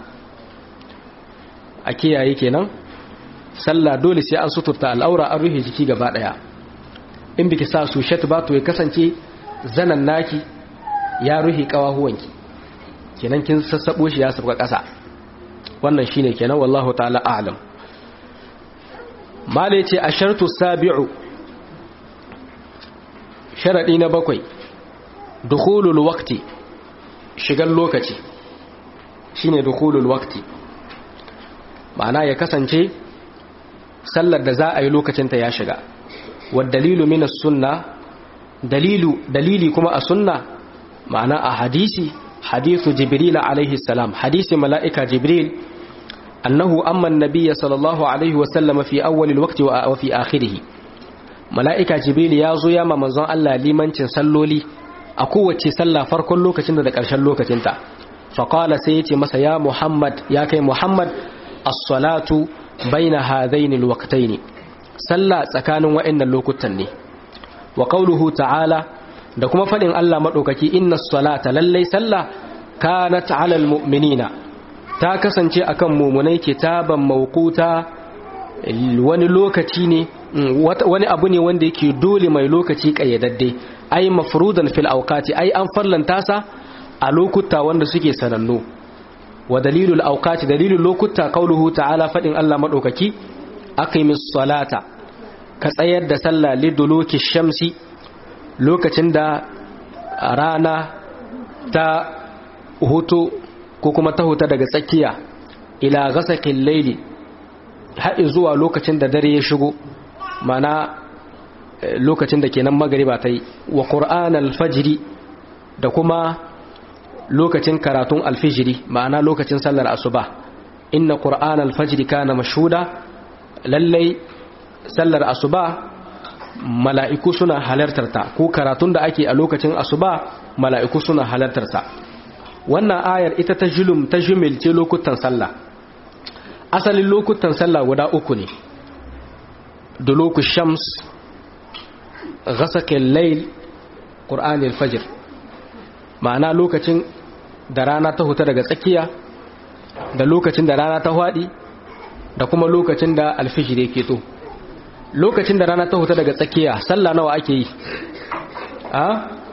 a kiyaye kenan sallah dole sai an suturta al'aura an rufe jiki gaba daya in biki sa su shat ba to ya kasance zanan naki ya rufe kawahuwanki kenan kin sassabo shi ya sabga kasa wannan shine kenan wallahu ta'ala a'lam mala yace ashartu sabi'u sharadi na bakwai dukhulul waqti shigan lokaci shine dukhulul waqti ma'ana ya kasance sallar da za a yi lokacin ta ya shiga wa dalilu min as-sunna dalilu dalili kuma a sunna ma'ana a hadisi hadithu jibril alaihi salam hadisi mala'ika jibril أنه أما النبي صلى الله عليه وسلم في أول الوقت وفي آخره ملائكة جبريل يازو يا منزون الله لمن تنسلولي أقوة سلا فرق اللوكة تندك أرشان لوكة تنتا فقال سيتي مسا يا محمد يا كي محمد الصلاة بين هذين الوقتين سلا سكان وإن اللوكتني وقوله تعالى da kuma faɗin Allah maɗaukaki inna salata lallai sallah kanat alal mu'minina ta kasance akan mumunai kitaban mawquta wani lokaci ne wani abu ne wanda yake dole mai lokaci kayyadadde ai mafrudan fil awqati ai an farlanta sa a lokuta wanda suke sanannu wa dalilul awqati dalilul lokuta qauluhu ta'ala fadin Allah madaukaki aqimis salata ka tsayar da sallah liduluki shamsi lokacin da rana ta hutu ko kuma ta huta daga tsakiya ila gasakin laili haɗi zuwa lokacin da dare ya shigo mana lokacin da kenan magariba ta yi wa ƙur'an alfajiri da kuma lokacin karatun alfijiri ma'ana lokacin sallar asuba inna ƙur'an alfajiri kana mashuda lallai sallar asuba mala'iku suna halartarta ko karatun da ake a lokacin asuba mala'iku suna halartarta wannan ayar ita ta julum ta jumilce lokutan sallah asalin lokutan sallah guda uku ne duluku shams ghasakin layl qur'anil fajr ma'ana lokacin da rana ta huta daga tsakiya da lokacin da rana ta hwadi da kuma lokacin da alfijir yake to lokacin da rana ta huta daga tsakiya sallah nawa ake yi a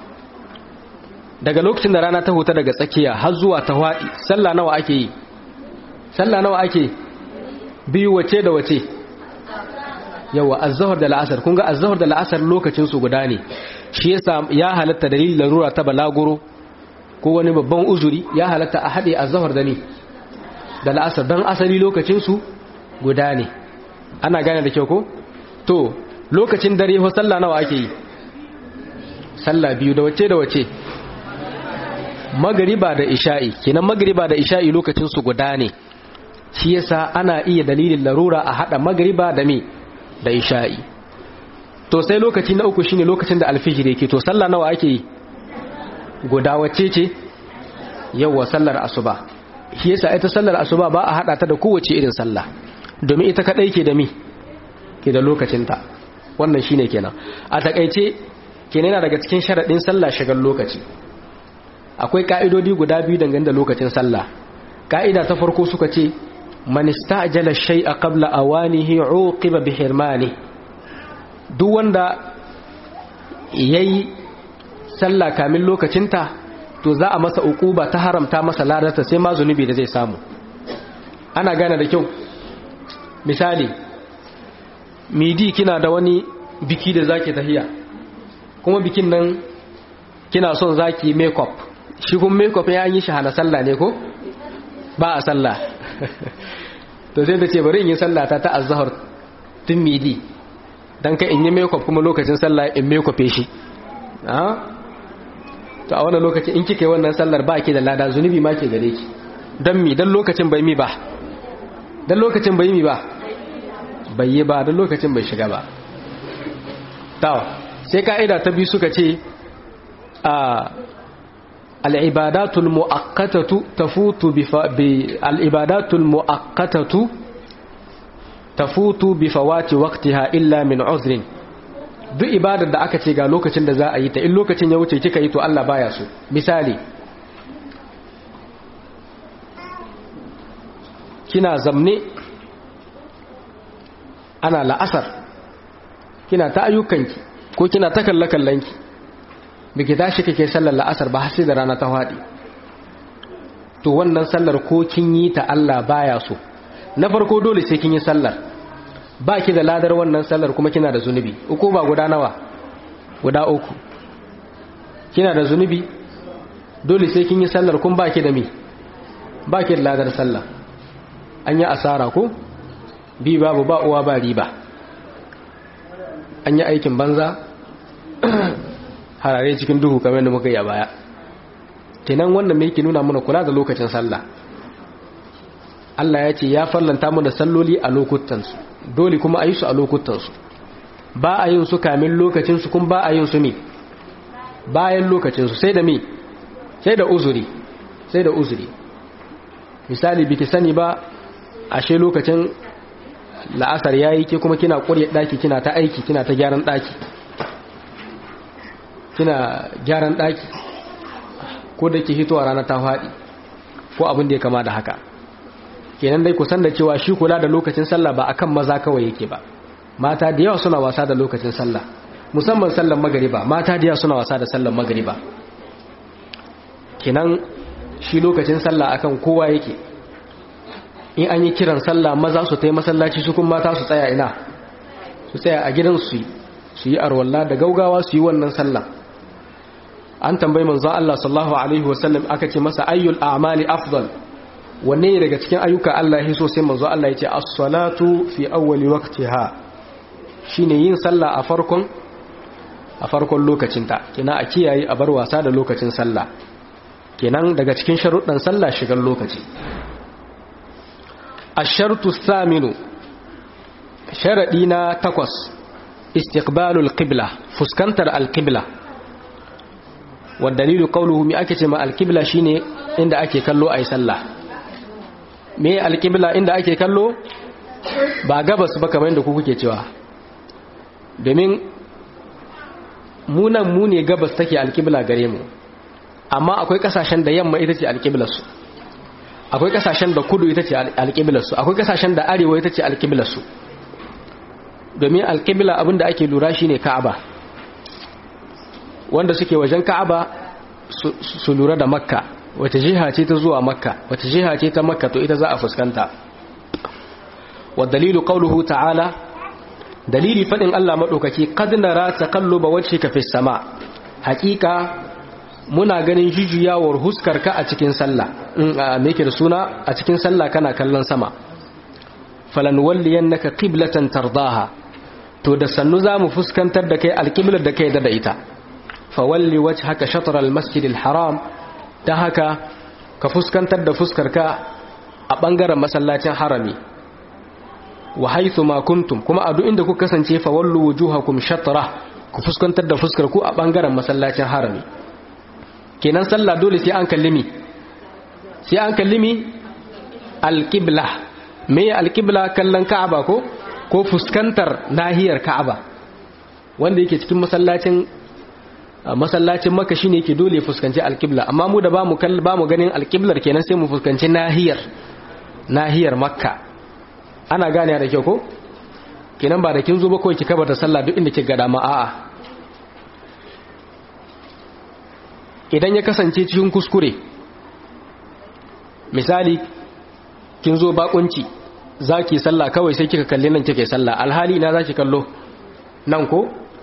daga lokacin da rana ta huta daga tsakiya har zuwa ta hwaɗi sallah nawa ake yi sallah nawa ake biyu wace da wace yawa azzahar da la'asar kun ga azzahar da la'asar lokacin su guda ne shi yasa ya halatta dalilin larura ta balaguro ko wani babban uzuri ya halatta a haɗe azzahar da ni da la'asar don asali lokacin su guda ne ana gane da kyau ko to lokacin dare ho sallah nawa ake yi sallah biyu da wace da wace magariba da isha'i kenan magariba da isha'i lokacin su guda ne shi yasa ana iya dalilin larura a hada magariba da me da isha'i to sai lokaci na uku shine lokacin da alfijir yake to sallah nawa ake yi guda wacce ce yawa sallar asuba shi yasa ita sallar asuba ba a hada ta da kowace irin sallah domin ita kadai ke da mi ke da lokacinta wannan shine kenan a takaice kenan yana daga cikin sharadin sallah shigar lokaci akwai ka'idodi guda biyu dangane da lokacin sallah ka'ida ta farko suka ce man istajala shay'a qabla awanihi uqiba bi hirmani duk wanda yayi sallah kamin lokacinta to za a masa uquba ta haramta masa ladarta sai ma zunubi da zai samu ana gane da kyau misali midi kina da wani biki da zaki tahiya kuma bikin nan kina son zaki makeup shi kun makeup ya yi shi hana sallah ne ko ba a sallah to sai ta ce bari in yi sallah ta ta azhar tun midi dan ka in yi makeup kuma lokacin sallah in makeup shi to a wannan lokacin in kika yi wannan sallar ba ki da lada zunubi ma ke gare ki dan mi dan lokacin bai mi ba dan lokacin bai mi ba bai yi ba dan lokacin bai shiga ba tawa sai ka'ida ta biyu suka ce a al'ibadatul mu'akkatatu tafutu bi al'ibadatul mu'akkatatu tafutu bi fawati waqtiha illa min uzrin duk ibadar da aka ce ga lokacin da za a yi ta in lokacin ya wuce kika yi to Allah baya so misali kina zamne ana la'asar kina ta ayyukanki ko kina ta kalle-kallenki biki tashi kake sallar la'asar ba sai da rana ta faɗi to wannan sallar ko kin yi ta Allah baya so na farko dole sai kin yi sallar ba ki da ladar wannan sallar kuma kina da zunubi uku ba guda nawa guda uku kina da zunubi dole sai kin yi sallar kun ba ki da mi ba ki da ladar sallah an yi asara ko bi babu ba uwa ba riba an yi aikin banza harare cikin duhu kamar da muka yi a baya kenan wannan mai yake nuna mana kula da lokacin sallah Allah ya ce ya fallanta mu da salloli a lokutansu dole kuma a yi su a lokutansu ba a yin su kamin lokacinsu kuma ba a yin su ne bayan lokacinsu sai da me sai da uzuri sai da uzuri misali biki sani ba ashe lokacin la'asar yayi ke kuma kina ƙurye ɗaki kina ta aiki kina ta gyaran ɗaki kina gyaran ɗaki ko da ke hitowa rana ta faɗi ko abin da ya kama da haka kenan dai kusan da cewa shi kula da lokacin sallah ba akan maza kawai yake ba mata da yawa suna wasa da lokacin sallah musamman sallan magariba mata da yawa suna wasa da sallan magariba kenan shi lokacin sallah akan kowa yake in an yi kiran sallah maza su tai masallaci su kuma mata su tsaya ina su tsaya a gidan su su yi arwalla da gaugawa su yi wannan sallah an tambayi manzon Allah sallallahu alaihi wasallam aka ce masa ayyul a'mali afdal wanne daga cikin ayyuka Allah ya so sai manzo Allah ya ce as-salatu fi awwali waqtiha shine yin sallah a farkon a farkon lokacinta kina a kiyaye a bar wasa da lokacin sallah kenan daga cikin sharuɗan sallah shigar lokaci ash-shartu thaminu sharadi na takwas istiqbalul qibla fuskantar al-qibla wa dalilu qawluhu mi ake ce ma al-qibla shine inda ake kallo ayi sallah me alƙibla inda ake kallo ba gabas ba kamar yadda ku kuke cewa domin munan mu ne gabas take alƙibla gare mu amma akwai ƙasashen da yamma ita ce alƙiblarsu akwai ƙasashen da kudu ita ce alƙiblarsu akwai ƙasashen da arewa ita ce alƙiblarsu domin alƙibla abinda ake lura shine ka'aba wanda suke wajen ka'aba su lura da makka wata jiha ce ta zuwa makka wata jiha ce ta makka to ita za a fuskanta wa dalilu qawluhu ta'ala dalili fadin Allah madaukaki qad nara taqalluba wajhika fis sama haqiqa muna ganin jujuyawar huskarka a cikin sallah me yake da suna a cikin sallah kana kallon sama falan walliyannaka qiblatan tardaha to da sannu zamu fuskantar da kai alqiblar da kai da ita fawalli wajhaka shatr almasjidil haram ta haka ka fuskantar da fuskarka a ɓangaren masallacin harami wa haithu ma kuntum kuma a duk inda ku kasance fa wallu wujuhakum shatra ku fuskantar da fuskar ku a ɓangaren masallacin harami kenan sallah dole sai an kallimi sai an kallimi alqibla me alqibla kallon ka'aba ko ko fuskantar nahiyar ka'aba wanda yake cikin masallacin masallacin maka shine yake dole ya fuskanci alqibla amma mu da bamu kall bamu ganin alqiblar kenan sai mu fuskanci nahiyar nahiyar makka ana gane da kyau ko kenan ba da kin zo ba kawai ki kaba da sallah duk inda kika ga dama a'a idan ya kasance cikin kuskure misali kin zo bakunci zaki sallah kawai sai kika kalli nan kike sallah alhali ina zaki kallo nan ko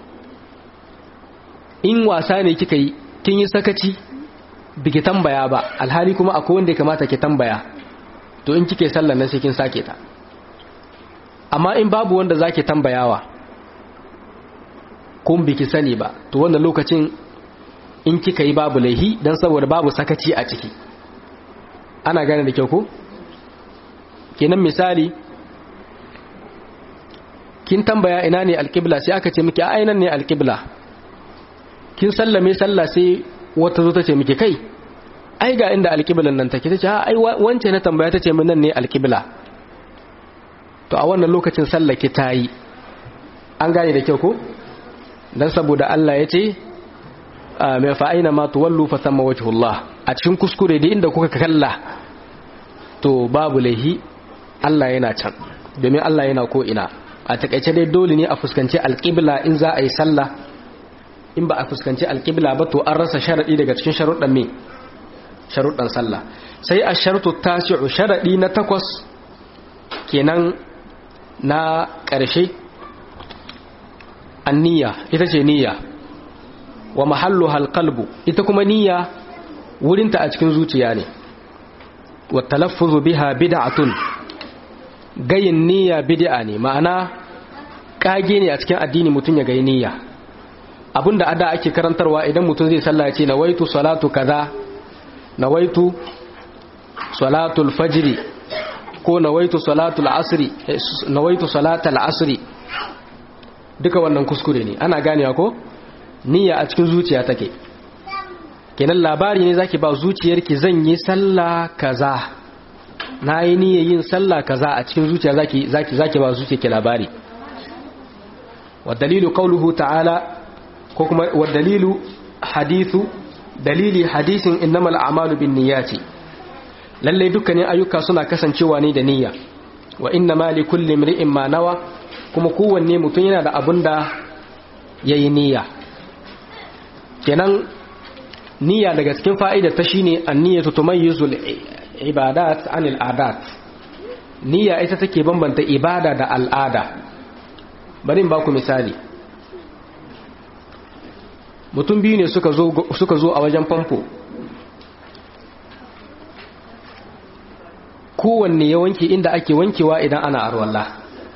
in wasa ne kika yi kin yi sakaci biki tambaya ba alhali kuma akwai wanda ya kamata ki tambaya to in kike sallah nan sai kin sake ta amma in babu wanda zaki tambayawa kun biki sani ba to wannan lokacin in kika yi babu laihi dan saboda babu sakaci a ciki ana gane da kyau ko kenan misali kin tambaya ina ne alƙibla sai aka ce miki a ainan ne alƙibla kin sallame sallah sai wata zo ta ce miki kai ai ga inda alƙiblan nan take ta ce ai wance na tambaya ta ce min nan ne alƙibla to a wannan lokacin sallah ki tayi an gane da kyau ko dan saboda Allah ya ce mai fa'aina ma tuwallu fa thamma wajhullah a cikin kuskure da inda kuka kalla to babu laihi Allah yana can domin Allah yana ko ina a takaice dai dole ne a fuskanci alƙibla in za a yi sallah in ba a fuskanci alƙibla ba to an rasa sharaɗi daga cikin sharuɗan me sharuɗan sallah sai a sharuɗu tasi'u sharaɗi na takwas kenan na ƙarshe anniya ita ce niyya wa mahallu halqalbu ita kuma niyya wurinta a cikin zuciya ne wa talaffuzu biha bid'atun gayin niyya bid'a ne ma'ana kage ne a cikin addini mutum ya gayi niyya abinda ada ake karantarwa idan mutum zai sallah ce nawaitu salatu kaza nawaitu salatul fajri ko nawaitu salatul asri nawaitu salatul asri duka wannan kuskure ne ana ganewa ko niyya a cikin zuciya take kenan labari ne zaki ba zuciyarki zan yi sallah kaza na yi niyyar yin sallah kaza a cikin zuciya zaki zaki zaki ba zuciyarki labari wa dalilu qawluhu ta'ala ko kuma wa dalilu hadithu dalili hadisin innamal a'malu binniyati lalle dukkanin ayyuka suna kasancewa ne da niyya wa innama likulli imri'in ma nawa kuma kowanne mutum yana da abun da yayi niyya kenan niyya daga cikin fa'ida ta shine an-niyyatu tumayyizul ibadat anil adat niyya ita take bambanta ibada da al'ada bari in baku misali mutum biyu ne suka zo suka zo a wajen famfo kowanne ya wanke inda ake wankewa idan ana arwalla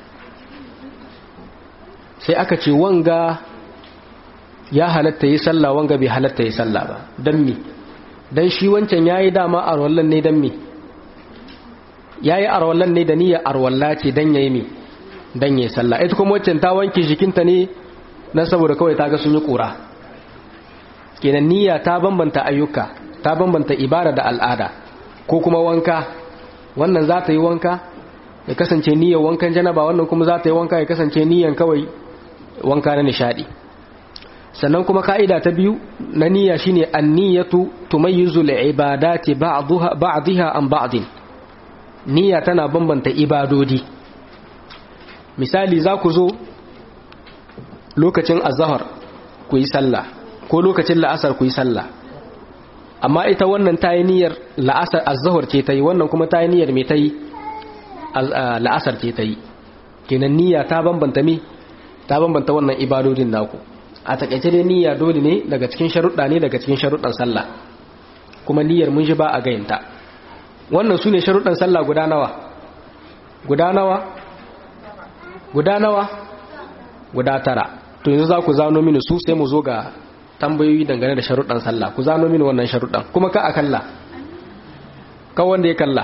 sai aka ce wanga ya halatta yi sallah wanga bai halatta yi sallah ba don mi don shi wancan ya yi dama arwallan ne don mi ya yi arwallan ne da niyyar arwalla ce don ya yi mi don ya yi sallah ita kuma wancan ta wanke jikinta ne na saboda kawai ta ga sun yi kura kenan niyya ta bambanta ayyuka ta bambanta ibada da al'ada ko kuma wanka wannan za ta yi wanka ya kasance niyyar wankan janaba wannan kuma za ta yi wanka ya kasance niyyar kawai wanka na nishadi sannan kuma ka'ida ta biyu na niyya shine an-niyyatu tumayyizu al-ibadati ba'daha ba'daha an ba'din niyya tana bambanta ibadodi misali za ku zo lokacin azhar ku yi sallah ko lokacin la'asar ku yi sallah amma ita wannan ta yi niyyar la'asar azhar ce ta yi wannan kuma ta yi niyyar me ta yi la'asar ce ta yi kenan niyya ta bambanta me ta bambanta wannan ibadodin naku a takaice dai niyya dole ne daga cikin sharuɗa ne daga cikin sharuɗan sallah kuma niyyar mun shi ba a gayinta wannan su ne sharuɗan sallah guda nawa guda nawa guda nawa guda tara to yanzu za ku zano mini su sai mu zo ga tambayoyi dangane da sharuɗan sallah ku zano mini wannan sharuɗan kuma ka a kalla kan wanda ya kalla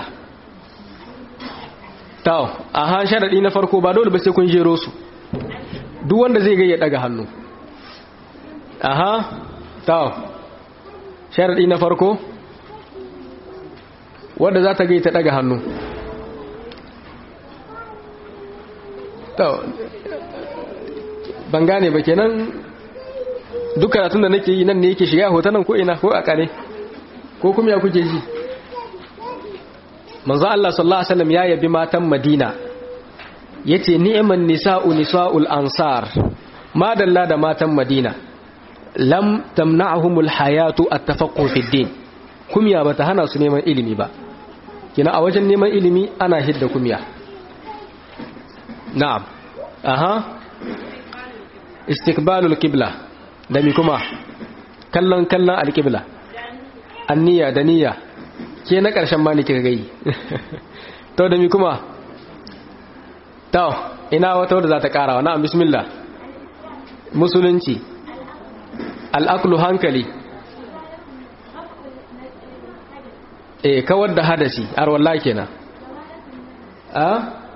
tawo a han sharaɗi na farko ba dole ba sai kun jero su duk wanda zai gaya daga hannu aha tawo sharaɗi na farko wanda za ta gai ta daga hannu tawo ban gane ba kenan duk karatun da nake yi nan ne yake shiga hotunan ko ina ko a kare ko kuma ya kuke ji manzo Allah sallallahu alaihi wasallam ya yabi matan Madina yace ni'man nisa'u nisa'ul ansar madalla da matan Madina lam tamna'humul hayatu at-tafaqquh fi din kumya bata hana su neman ilimi ba kina a wajen neman ilimi ana hidda kumya na'am aha istiqbalul qibla da mi kuma kallon kallon alqibla anniya da niyya ke na karshen ma ne kika gai to da mi kuma to ina wata wadda za ta karawa na'am bismillah musulunci al'aklu hankali e kawar da hadasi har wallahi kenan a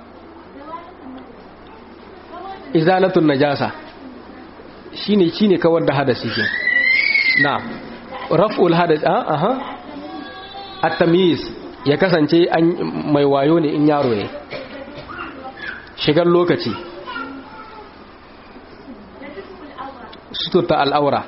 izalatun najasa shine shine kawar da hadasi ke na raf'ul hadas a aha at-tamyiz ya kasance an mai wayo ne in yaro ne shigar lokaci suturta al'aura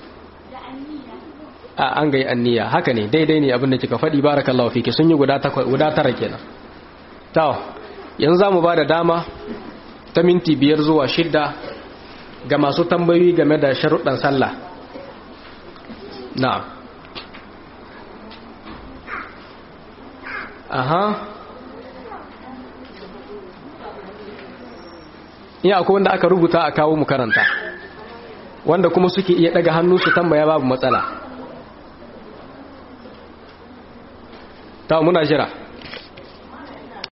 a an gai anniya haka ne daidai ne abinda kika faɗi barakallahu fiki sun yi guda tara kenan tawo yanzu za mu ba da dama ta minti biyar zuwa shidda ga masu tambayoyi game da sharuɗan sallah na'am aha iya akwai wanda aka rubuta a kawo mu karanta wanda kuma suke iya daga hannu su tambaya babu matsala ta muna jira